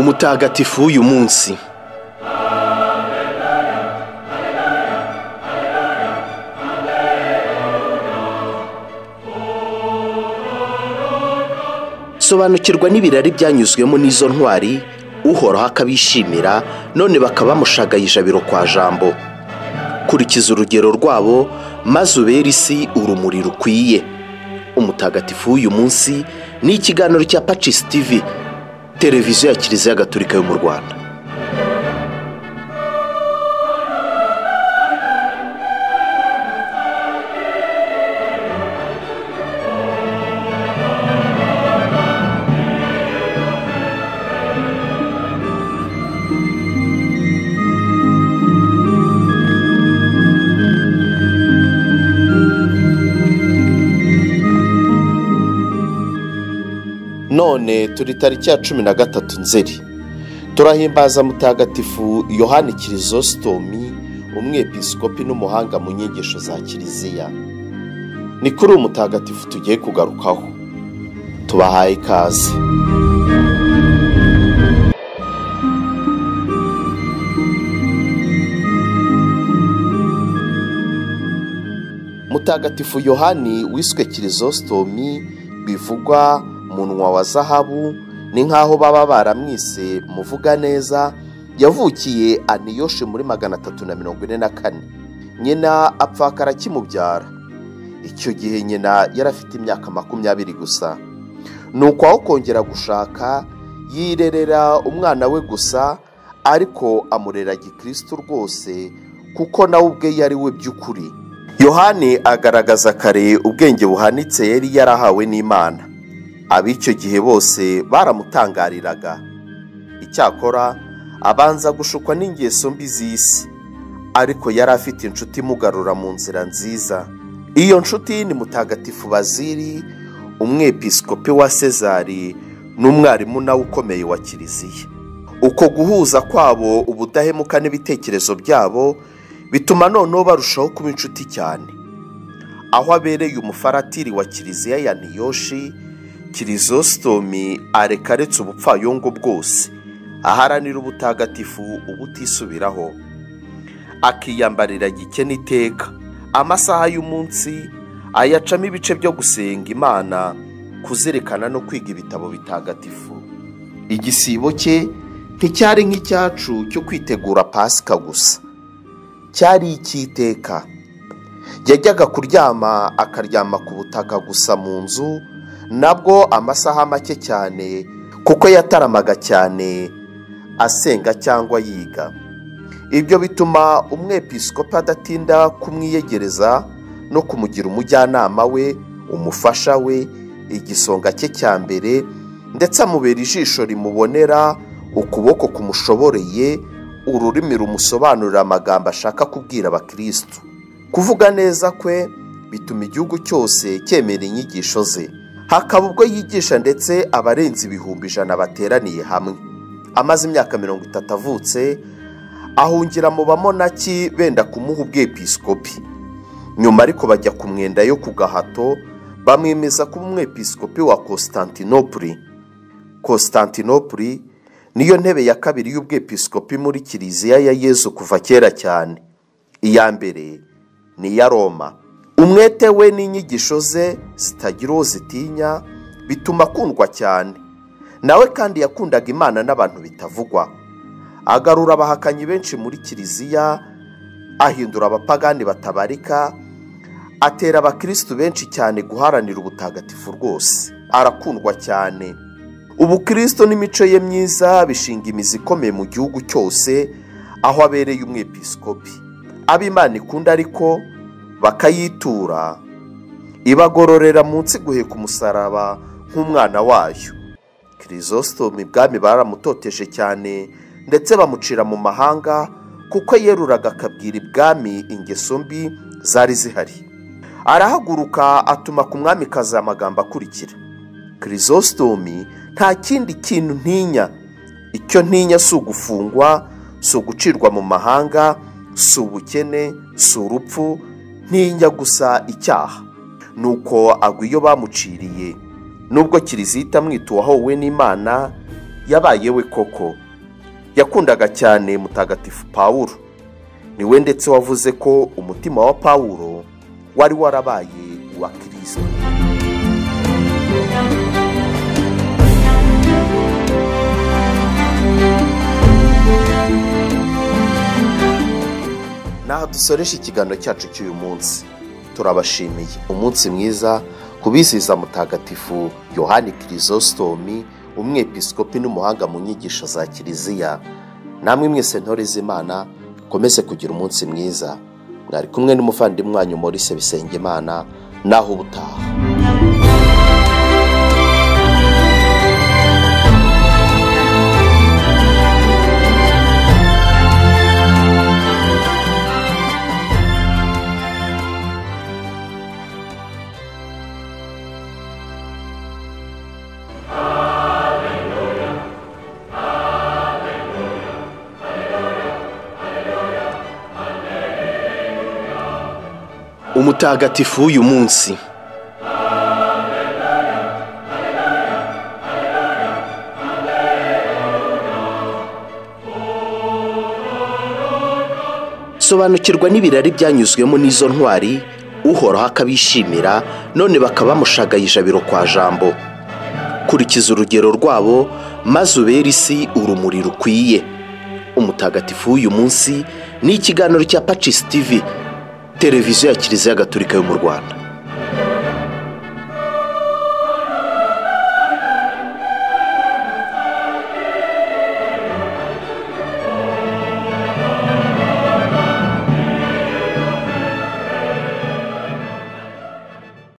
mutagatifu w'uyu munsi sobanukirwa n'ibirari byanyuzwemo n'izo ntwari uhoraho akabishimira none bakaba bamushagaye ijabiro kwa jambo kurikiza urugero rwabo maze ubere isi urumuri rukwiye umutagatifu w'uyu munsi ni ikiganiro cya pacisi tivi televiziyo ya kiliziya gatolika yo mu rwanda none turi tariki ya cumi na gatatu nzeri turahimbaza mutagatifu yohani kirisositomi umwepiskopi n'umuhanga mu nyigisho za kiliziya ni kuri uwo mutagatifu tugiye kugarukaho tubahaye ikaze mutagatifu yohani wiswe kirisositomi bivugwa munwa wa zahabu ni nk'aho baba baramwise muvuga neza yavukiye aniyoshe muri magana atatu na mirongo ine na kane nyina apfakara akimubyara icyo gihe nyina yari afite imyaka makumyabiri gusa ni ukwaho kongera gushaka yirerera umwana we gusa ariko amurera gikirisitu rwose kuko nawe ubwe yari we by'ukuri yohani agaragaza kare ubwenge buhanitse yari yarahawe n'imana ab'icyo gihe bose baramutangariraga icyakora abanza gushukwa n'ingeso mbi z'isi ariko yari afite inshuti imugarura mu nzira nziza iyo nshuti ni mutagatifu baziri umwepiskopi wa sezari n'umwarimu nawe ukomeye wa kiliziya uko guhuza kwabo ubudahemuka n'ibitekerezo byabo bituma noneho barushaho kuba inshuti cyane aho abereye umufaratiri wa kiliziya ya niyoshi kirisositomi areka aretse ubupfayongo bwose aharanira ubutagatifu ubutisubiraho akiyambarira gikene iteka amasaha y'umunsi ayacamo ibice byo gusenga imana kuzirikana no kwiga ibitabo bitagatifu igisibo cye nticyari nk'icyacu cyo kwitegura pasika gusa cyari icy'iteka yajyaga kuryama akaryama ku butaka gusa mu nzu nabwo amasaha make cyane kuko yataramaga cyane asenga cyangwa yiga ibyo bituma umwepiskopi adatinda kumwiyegereza no kumugira umujyanama we umufasha we igisonga cye cya mbere ndetse amubera ijisho rimubonera ukuboko kumushoboreye ururimi rumusobanurira amagambo ashaka kubwira abakirisitu kuvuga neza kwe bituma igihugu cyose cyemera inyigisho ze hakaba ubwo yigisha ndetse abarenze ibihumbi ijana bateraniye hamwe amaze imyaka mirongo itatu avutse ahungira mu bamonaki benda kumuha ubwepiskopi nyuma ariko bajya ku mwenda yo ku gahato bamwemeza kuba umwepiskopi wa constantinopoli constantinopoli niyo ntebe ya kabiri y'ubwepiskopi muri kiliziya ya yezu kuva kera cyane iya mbere ni iya roma umwete we n'inyigisho ze zitagira uwo zitinya bituma akundwa cyane nawe kandi yakundaga imana n'abantu bitavugwa agarura abahakanyi benshi muri kiliziya ahindura abapagani batabarika atera abakirisitu benshi cyane guharanira ubutagatifu rwose arakundwa cyane ubukirisitu n'imico ye myiza bishinga imizi ikomeye mu gihugu cyose aho abereye umwepiskopi ab'imana ikunda ariko bakayitura ibagororera munsi guheka umusaraba nk'umwana wayo kirisositomu ibwami baramutoteje cyane ndetse bamucira mu mahanga kuko yeruraga akabwira ibwami ingeso mbi zari zihari arahaguruka atuma ku mwami kazi amagambo akurikira kirisositomu nta kindi kintu ntinya icyo ntinya si ugufungwa si ugucirwa mu mahanga si ubukene si urupfu ntinya gusa icyaha nuko agwa iyo bamuciriye nubwo kiliziya itamwita uwahowe n'imana yabaye we koko yakundaga cyane mutagatifu pawuro niwe ndetse wavuze ko umutima wa pawuro wari warabaye uwa kirisito naho dusoresha ikiganiro cyacu cy'uyu munsi turabashimiye umunsi mwiza ku bizihiza mutagatifu yohani kirisositomi umwepiskopi n'umuhanga mu nyigisho za kiliziya namwe mwese ntore z'imana mukomeze kugira umunsi mwiza mwari kumwe n'umuvandimwe wanyu Maurice Bisengimana naho ubutaha umutagatifu w'uyu munsi sobanukirwa n'ibirari byanyuzwemo n'izo ntwari uhoraho akabishimira none bakaba bamushagaye ijabiro kwa jambo kurikiza urugero rwabo maze ubere isi urumuri rukwiye umutagatifu w'uyu munsi ni ikiganiro cya pacis tv televiziyo ya kiliziya gatolika yo mu rwanda